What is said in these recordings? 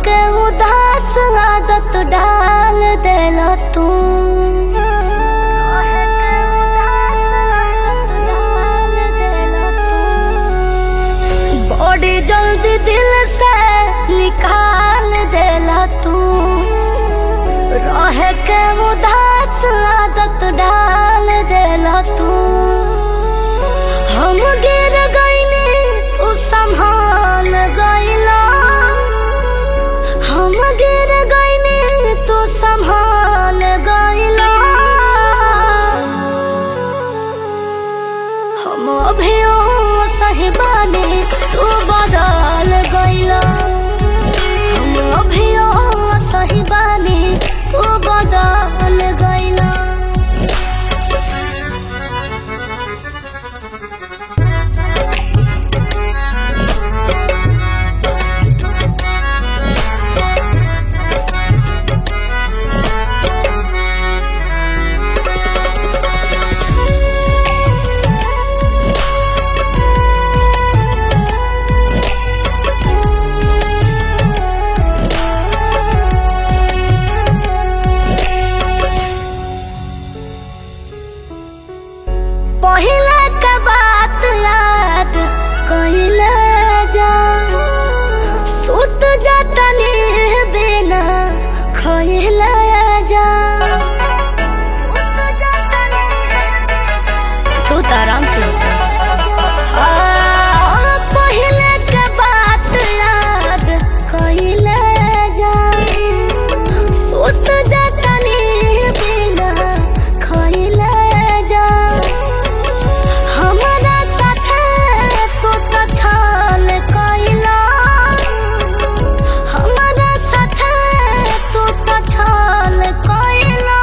के उदास आदत डाल देला तू बड़ी जल्दी दिल से निकाल देला तू रह के उदास आदत डाल देला तू हम गिर गईनी तू संभाल गईला हम गिर गईनी तू संभाल गईला हम अभियो सही बानी तू बदल गईला हम अभियो सही बानी तू बदल गईला पहला का बात याद कइला जा सुत जातनी बिना खइला जा तू तो आराम से हाँ, पहले के बात याद कइला जा सुत जातनी बिना खइला जा हमरा साथे तू तो छल कइला हमरा साथे तू तो छल कइला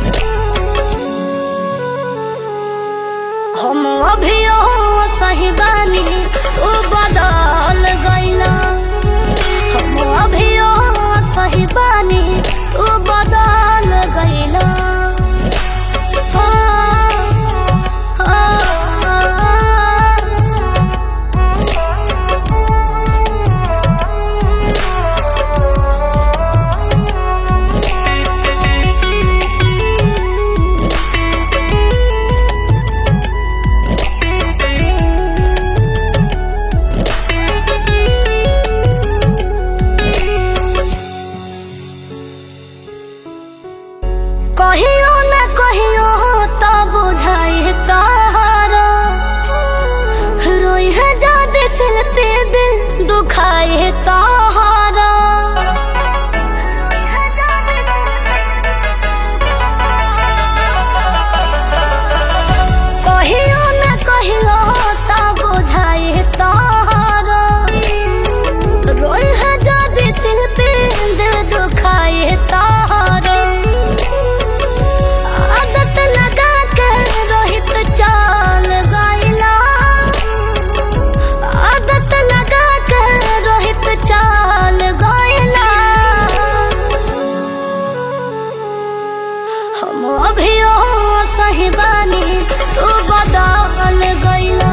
हम अभियो सही बानी तू बदल गइला हम अभियो सही बानी तू बदल गइला कहियो न कहियो तो बुझाई तारा रोई है जादे सिल पे दिल दुखाई तारा कहियो न कहियो तो बुझाई तारा रोई है जादे सिल पे दिल दुखाई तारा आदत लगा के रोहित चाल गाइला आदत लगा के रोहित चाल गाइला हम अभियो सही बानी तू बदल गइला